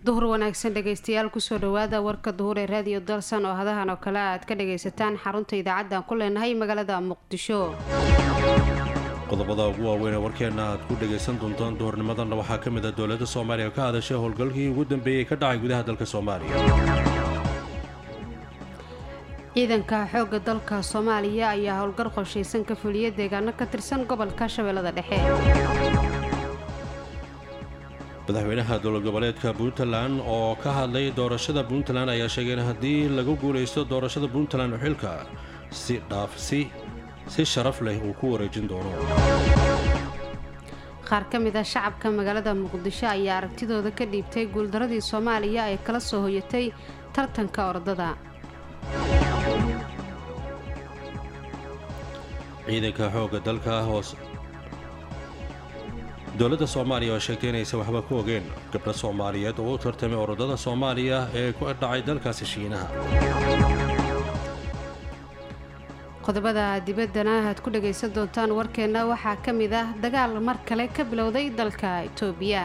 duhur wanaagsan dhegaystayaal kusoo dhawaada warka duhur ee raadiyo dalsan oo hadahan oo kale aad ka dhagaysataan xarunta idaacaddan ku leenahay magaalada muqdisho qodobada ugu waaweyn ee warkeenna aad ku dhagaysan doontaan duhurnimadanna waxaa ka mid ah dowladda soomaaliya oo ka hadashay howlgalkii ugu dambeeyey ka dhacay gudaha dalka soomaaliya ciidanka xoogga dalka soomaaliya ayaa howlgal qorshaysan ka fuliyay deegaano ka tirsan gobolka shabeellada dhexe madaxweynaha dowlad goboleedka puntland oo ka hadlay doorashada puntland ayaa sheegay in haddii lagu guulaysto doorashada puntland xilka si dhaafsi si sharaf leh uu ku wareejin doono qaar ka mid ah shacabka magaalada muqdisho ayaa aragtidooda ka dhiibtay guuldaradii soomaaliya ay kala soo hoyatay tartanka ordada ciidanka xoogga dalka hoos dowladda soomaaliya oo sheegtay inaysan waxba ku ogeen gabdho soomaaliyeed oo u tartamay orodada soomaaliya ee ku dhacay dalkaasi shiinaha qodobada dibaddana aad ku dhagaysan doontaan warkeenna waxaa ka mid ah dagaal mar kale ka bilowday dalka itoobiya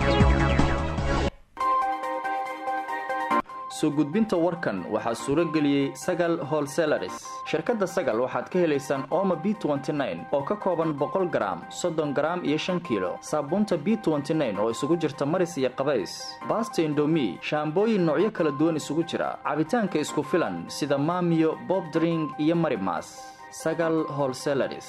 soo gudbinta warkan waxaa suuro geliyey sagal holselaris shirkadda sagal waxaad ka helaysaan ooma b oo ka kooban boqol garaam soddon garaam iyo shan kiilo saabuunta b oo isugu jirta maris iyo qabays baasta indomi shaambooyin noocyo kala duwan isugu jira cabitaanka isku filan sida maamiyo bobdring iyo marimas sagal holselaris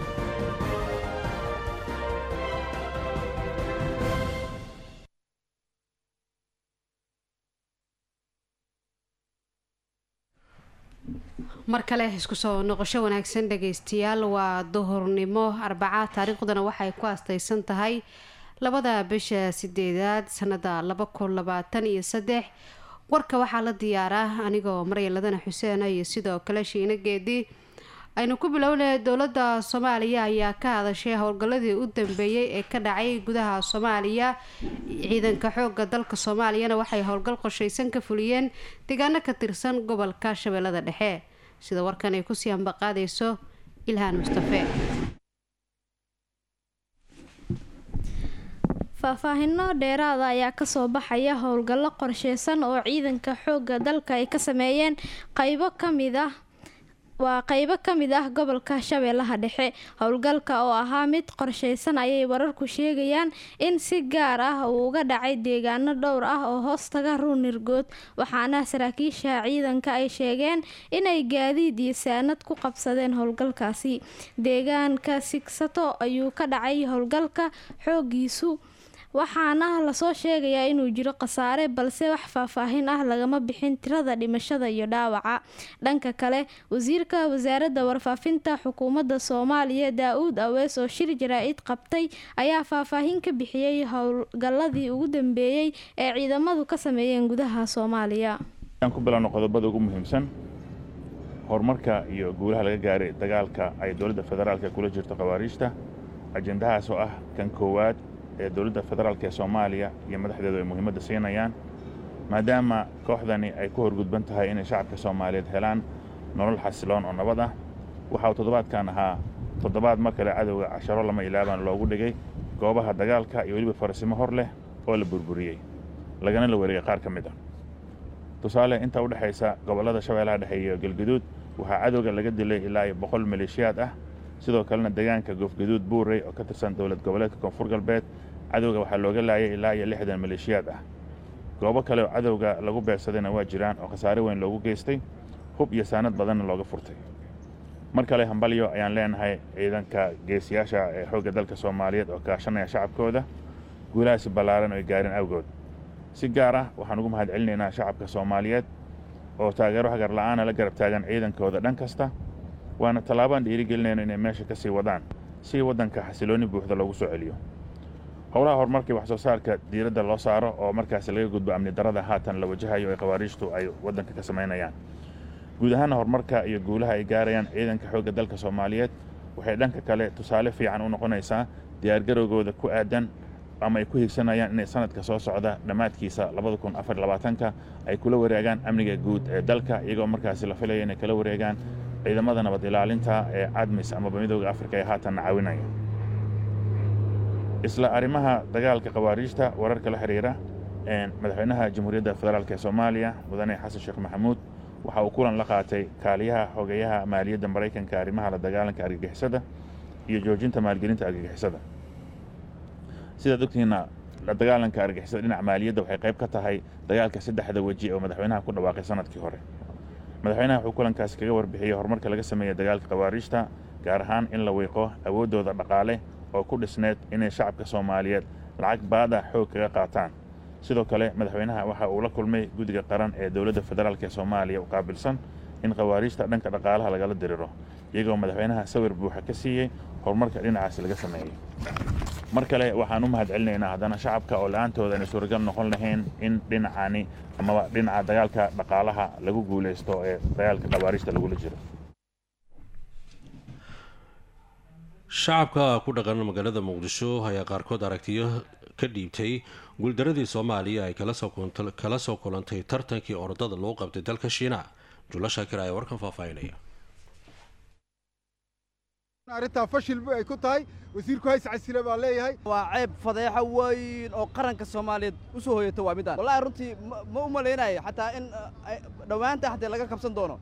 mar kale isku soo noqosho wanaagsan dhagaystayaal waa duhurnimo arbaca taariikhdana waxay ku astaysan tahay labada bisha sideedaad sanada laba kun labaatan iyo saddex warka waxaa la diyaaraa anigoo maryaladana xuseena iyo sidoo kale shiina geedi aynu ku bilownay dowladda soomaaliya ayaa ka hadashay howlgalladii u dambeeyey ee ka dhacay gudaha soomaaliya ciidanka xooga dalka soomaaliyana waxay howlgal qorshaysan ka fuliyeen deegaano ka tirsan gobolka shabeellada dhexe sida warkan ay kusii ambaqaadayso ilhaan mustafe faahfaahino dheeraada ayaa kasoo baxaya howlgallo qorsheysan oo ciidanka xoogga dalka ay ka sameeyeen qaybo kamid ah waa qeybo ka mid ah gobolka shabeellaha dhexe howlgalka oo ahaa mid qorsheysan ayay wararku sheegayaan in si gaar ah uu uga dhacay deegaano dhowr ah oo hoostaga ruunirgood waxaana saraakiisha ciidanka ay sheegeen inay gaadiid iyo saanad ku qabsadeen howlgalkaasi deegaanka sigsato ayuu ka dhacay howlgalka xoogiisu waxaana lasoo sheegayaa inuu jiro khasaare balse wax faahfaahin ah lagama bixin tirada dhimashada iyo dhaawaca dhanka kale wasiirka wasaaradda warfaafinta xukuumadda soomaaliya daa-uud awees oo shir jaraa-id qabtay ayaa faahfaahin ka bixiyey howlgalladii ugu dambeeyey ee ciidamadu ka sameeyeen gudaha soomaaliya ku bilowno qodobada ugu muhiimsan horumarka iyo guulaha laga gaaray dagaalka ay dowladda federaalka kula jirto khawaariijta ajendahaas oo ah kan koowaad ee dowladda federaalk ee soomaaliya iyo madaxdeedu ay muhiimadda siinayaan maadaama kooxdani ay ku horgudban tahay inay shacabka soomaaliyeed helaan nolol xasiloon oo nabad ah waxa uu toddobaadkan ahaa toddobaad mar kale cadowga casharo lama ilaabaan loogu dhigay goobaha dagaalka iyo weliba farasimo hor leh oo la burburiyey lagana la wareegay qaar ka mid ah tusaale inta u dhexaysa gobollada shabeellaha dhexe iyo galgaduud waxaa cadowga laga dilay ilaa iyo boqol maleeshiyaad ah sidoo kalena deegaanka goofgaduud buurey oo ka tirsan dowlad goboleedka koonfur galbeed cadowga waxaa looga laayay ilaa iyo lixdan maleeshiyaad ah goobo kale oo cadowga lagu beegsadayna waa jiraan oo khasaare weyn loogu geystay hub iyo saanad badanna looga furtay mar kale hambalyo ayaan leenahay ciidanka geesiyaasha ee xoogga dalka soomaaliyeed oo kaashanaya shacabkooda guulahaasi ballaaran oo ay gaareen awgood si gaar ah waxaan ugu mahad celinaynaa shacabka soomaaliyeed oo taageero hagar la'aana la garab taagan ciidankooda dhan kasta waana tallaabaan dhiirigelinayno inay meesha ka sii wadaan si waddanka xasiloonni buuxda loogu soo celiyo howlaha horumarkii wax soo saarka diiradda loo saaro oo markaasi laga gudbo amni darada haatan la wajahayo ee khawaariijtu ay waddanka ka samaynayaan guud ahaana horumarka iyo guulaha ay gaarayaan ciidanka xoogga dalka soomaaliyeed waxay dhanka kale tusaale fiican u noqonaysaa diyaargarowgooda ku aadan ama ay ku higsanayaan inay sanadka soo socda dhammaadkiisa ka ay kula wareegaan amniga guud ee dalka iyagoo markaasi la filaya inay kala wareegaan ciidamada nabad ilaalinta ee cadmis amaba midooda afrika ee haatanna caawinaya isla arrimaha dagaalka khawaariijta wararka la xidhiira madaxweynaha jamhuuriyadda federaalk ee soomaaliya mudane xasan sheekh maxamuud waxa uu kulan la qaatay kaaliyaha xogeyaha maaliyadda maraykanka arrimaha la dagaalanka argagixisada iyo joojinta maalgelinta argagixisada sidaad ogtihiinna la dagaalanka argagixisada dhinaca maaliyadda waxay qayb ka tahay dagaalka saddexda weji oo madaxweynaha ku dhawaaqay sanadkii hore madaxweynaha wuxuu kulankaasi kaga warbixiyey horumarka laga sameeyey dagaalka khawaariijta gaar ahaan in la wiiqo awooddooda dhaqaale oo ku dhisneed inay shacabka soomaaliyeed lacag baada xoog kaga qaataan sidoo kale madaxweynaha waxa uu la kulmay guddiga qaran ee dowladda federaalk ee soomaaliya u qaabilsan in khawaariijta dhanka dhaqaalaha lagala diriro iyagoo madaxweynaha sawir buuxa ka siiyey horumarka dhinacaasi laga sameeyey mar kale waxaan u mahad celinaynaa haddana shacabka oo la-aantooda ayna suuragal noqon lahayn in dhinacani amaba dhinaca dagaalka dhaqaalaha lagu guulaysto ee dagaalka khawaariijta lagula jiro shacabka ku dhaqan magaalada muqdisho ayaa qaarkood aragtiyo ka dhiibtay guuldaradii soomaaliya ay kala soo kulantay tartankii orodada loo qabtay dalka shiina julo shaakir ayaa warkan faahfaahinaya arrintaa fashil ay ku tahay wasiirku hays casile baa leeyahay waa ceeb fadeexo weyn oo qaranka soomaaliyeed u soo hoyata waa midaan wallahi runtii ma u malaynayo xataa in dhowaanta haddee laga kabsan doono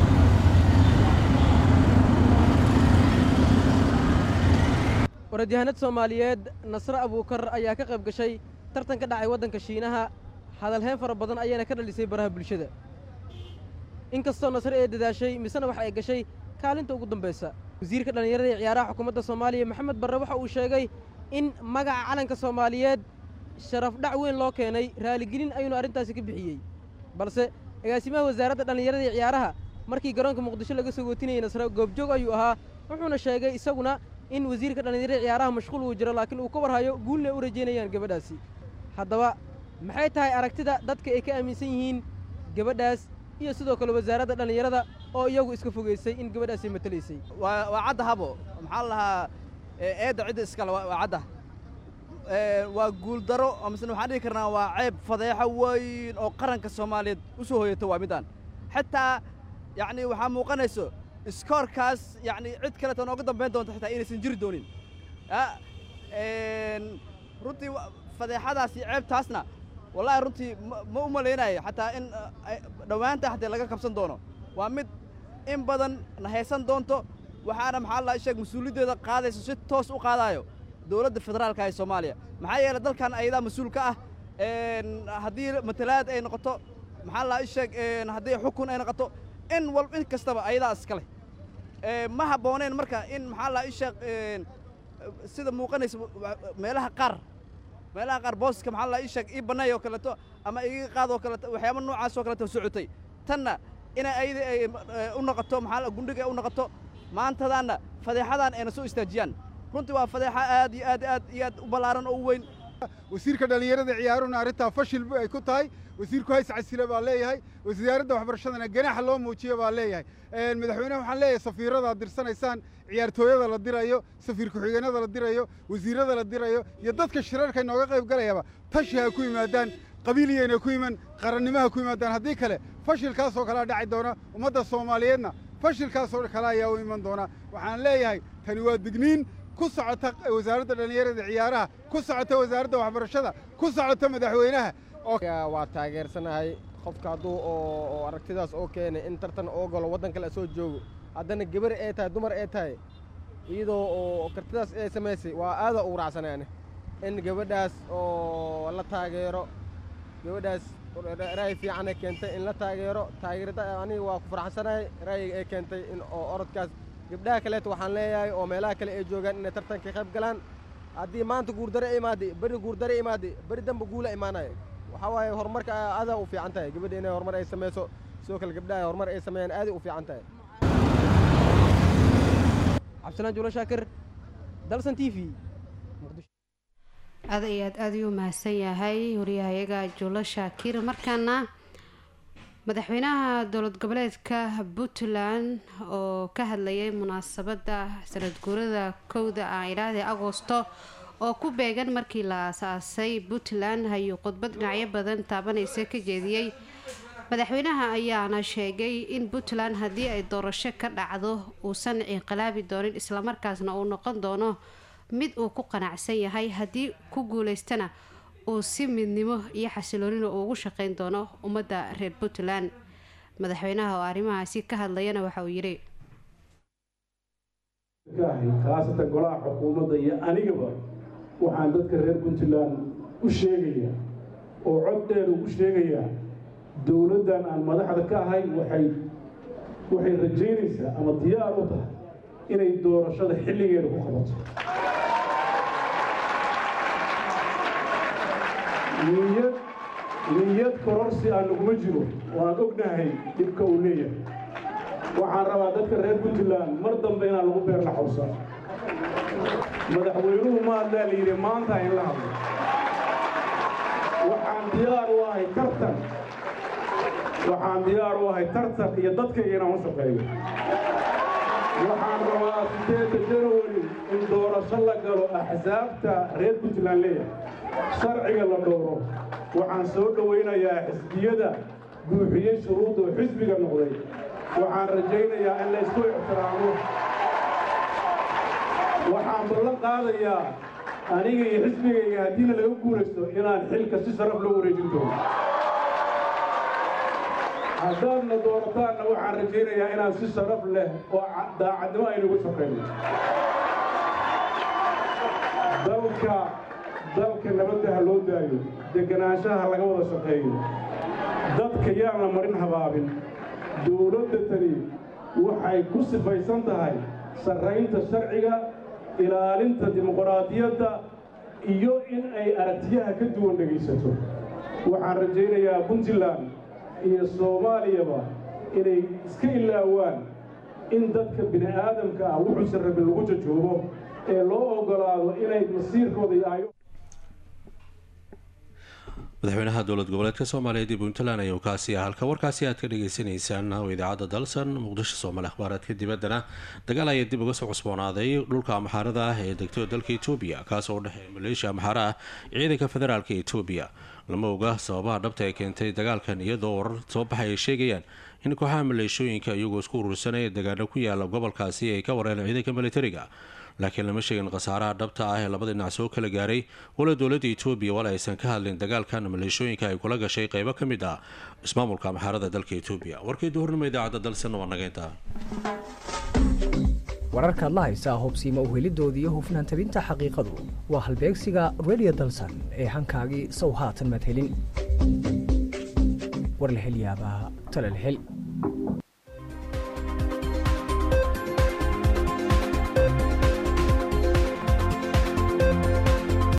orodyahanad soomaaliyeed nasre abuukar ayaa ka qayb gashay tartan ka dhacay waddanka shiinaha hadalheen fara badan ayaana ka dhalisay baraha bulshada inkastoo nasre ee dadaashay misena waxa ay gashay kaalinta ugu dambaysa wasiirka dhallinyarada ee ciyaaraha xukuumadda soomaaliya maxamed barre waxa uu sheegay in magaca calanka soomaaliyeed sharaf dhac weyn loo keenay raaligelin ayuunu arrintaasi ka bixiyey balse agaasimaha wasaaradda dhallinyarada ee ciyaaraha markii garoonka muqdisho laga soo gootinayay nasre goobjoog ayuu ahaa wuxuuna sheegay isaguna in wasiirka dhallinyarada ciyaaraha mashquul uu jiro laakiin uu ka warhayo guulna u rajaynayaan gabadhaasi haddaba maxay tahay aragtida dadka ay ka aaminsan yihiin gabadhaas iyo sidoo kale wasaaradda dhallinyarada oo iyagu iska fogaysay in gabadhaasi matalaysay waa cadda habo maxaa la lahaa eedda cidda iskale waa cadda waa guuldaro misena waxaan dhihi karnaa waa ceeb fadeexo weyn oo qaranka soomaaliyeed u soo hoyata waa midaan xitaa yacni waxaa muuqanayso iskoorkaas yacni cid kaleeta nooga dambayn doonta xitaa inaysan jiri doonin runtii fadeexadaasi ceebtaasna wallahi runtii ma u malaynayo xataa in dhowaanta haddee laga kabsan doono waa mid in badan na haysan doonto waxaana maxaa la sheeg mas-uuliyaddeeda qaadayso si toos u qaadaayo dowladda federaalka ee soomaaliya maxaa yeelay dalkan ayadaa mas-uul ka ah haddii matalaad ay noqoto maxaa la sheeg haddii xukun ay noqoto in wal in kastaba ayadaa iskale ma habbooneen marka in maxaa la sheeg sida muuqanaysa meelaha qaar meelaha qaar booska maxaa la sheeg ii bannaay oo kaleeto ama iga qaad oo kaleeto waxyaaba noocaas oo kaleeto socotay tanna inay ayada ay u noqoto maxaa gundhiga ay u noqoto maantadaanna fadeexadaan ayna soo istaajiyaan runtii waa fadeexa aad iyo aad aad iyo aad u ballaaran oo u weyn wasiirka dhallinyarada ciyaaruna arrintaa fashil ay ku tahay wasiirku hays casile baa leeyahay wasaaradda waxbarashadana ganaaxa loo muujiyo baa leeyahay madaxweyneha waxaan leeyahay safiiradaad dirsanaysaan ciyaartooyada la dirayo safiir ku-xigeenada la dirayo wasiirrada la dirayo iyo dadka shirarka inooga qayb galayaba tashi ha ku yimaadaan qabiiliyayna ku yiman qarannimaha ku yimaadaan haddii kale fashilkaasoo kalea dhaci doona ummadda soomaaliyeedna fashilkaasoo kale ayaa u iman doona waxaan leeyahay tani waa digniin ku socota wasaaradda dhallinyarada ciyaaraha ku socota wasaaradda waxbarashada ku socota madaxweynaha waa taageersanahay qofka hadduu oo aragtidaas oo keenay in tartan oo galo waddan kale soo joogo haddana gabar ee tahay dumar ee tahay iyadoo oo kartidaas ee samaysay waa aada ugu raacsanaane in gabadhaas oo la taageero gabadhaas ra'yi fiican ay keentay in la taageero taageerada aniga waa ku faraxsanahay ra'yiga ay keentay in oo orodkaas gabdhaha kaleeto waxaan leeyahay oo meelaha kale ay joogaan inay tartanka qayb galaan haddii maanta guurdare imaaday beri guurdare imaaday beri dambe guula imaanaya waxaa waaye horumarka aadaa u fiican tahay gabadha inay horumar ay samayso sidoo kale gabdhaha horumar ay sameeyaan aaday u fiican tahay cabdisalaan juulo shaakir dalsan t v aad iyo aad aada ayuu mahadsan yahay wariyahayaga juulo shaakir markaana madaxweynaha dowlad goboleedka puntland oo ka hadlayay munaasabadda sanad guurada kowda ah ilaahda agoosto oo ku beegan markii la asaasay puntland ayuu khudbad dhinacyo badan taabanaysa ka jeediyey madaxweynaha ayaana sheegay in puntland haddii ay doorasho ka dhacdo uusan inqilaabi doonin islamarkaasna uu noqon doono mid uu ku qanacsan yahay haddii ku guuleystana uu si midnimo iyo xasiloonina uu ugu shaqeyn doono ummadda reer puntland madaxweynaha oo arrimahaasi ka hadlayana waxa uu yidhi khaasatan golaha xukuumadda iyo anigaba waxaan dadka reer puntland u sheegayaa oo cod dheer ugu sheegayaa dowladdan aan madaxda ka ahay waxay waxay rajaynaysaa ama diyaar u tahay inay doorashada xilligeeda ku qabato niyad niyad kororsi aan naguma jiro waan ognahay dhibka uu leeyahay waxaan rabaa dadka reer puntland mar dambe inaan lagu beer la xawsa madaxweynuhu ma hadlaa la yidhi maanta in la hadlo waxaan diyaar u ahay tartan waxaan diyaar u ahay tartan iyo dadkayga inaan u shaqeeyo waxaan rabaa sideedda janawari in doorasho la galo axsaabta reer puntland leeyahay sharciga la dhowro waxaan soo dhowaynayaa xisbiyada buuxiyey shuruudda oo xisbiga noqday waxaan rajaynayaa in la isku ixtiraamo waxaan ballan qaadayaa aniga iyo xisbigayga haddiina laga guulaysto inaan xilka si sharaf loo wareejin doono haddaadna doorataanna waxaan rajaynayaa inaan si sharaf leh oo daacadnimo aynugu shaqayno dalka dalka nabadda ha loo daayo deganaanshaha laga wada shaqeeyo dadka yaan la marin habaabin dowladda tani waxay ku sifaysan tahay sarraynta sharciga ilaalinta dimuqraadiyadda iyo in ay aragtiyaha ka duwan dhegaysato waxaan rajaynayaa puntland iyo soomaaliyaba inay iska ilaawaan in dadka bini aadamka ah wuxuusan rabin lagu jajoobo ee loo oggolaado inay masiirkooda iyo ayo madaxweynaha dowlad goboleedka soomaaliyeed ee puntland ayuu kaasi ah halka warkaasi aad ka dhagaysanaysaan oo idaacadda dalsan muqdisho soomaali akhbaaraadka dibaddana dagaal ayaa dib uga soo cusboonaaday dhulka amxaarada ah ee degto dalka etoobiya kaas oo u dhexeeya maleeshiya amxaara ah ciidanka federaalka etoobiya lama oga sababaha dhabta ee keentay dagaalkan iyadoo warar soo baxay ay sheegayaan in kooxaha maleeshooyinka iyagoo isku urursanaya degaano ku yaala gobolkaasi ay ka wareen ciidanka militariga laakiin lama sheegin khasaaraha dhabta ah ee labada dhinac soo kala gaaray wala dowladda etoobiya wal aysan ka hadlin dagaalkan maleeshooyinka ay kula gashay qeybo ka mid ah ismaamulka amxaarada dalka etoobiya warkii duhurnimo idaacadda dalsan waa nageynta wararkaad la haysaa hubsiima uhelidooda iyo hufnaan tabinta xaqiiqadu waa halbeegsiga redio dalsan ee hankaagii sow haatan madhelin war la hel yaabaa talal hel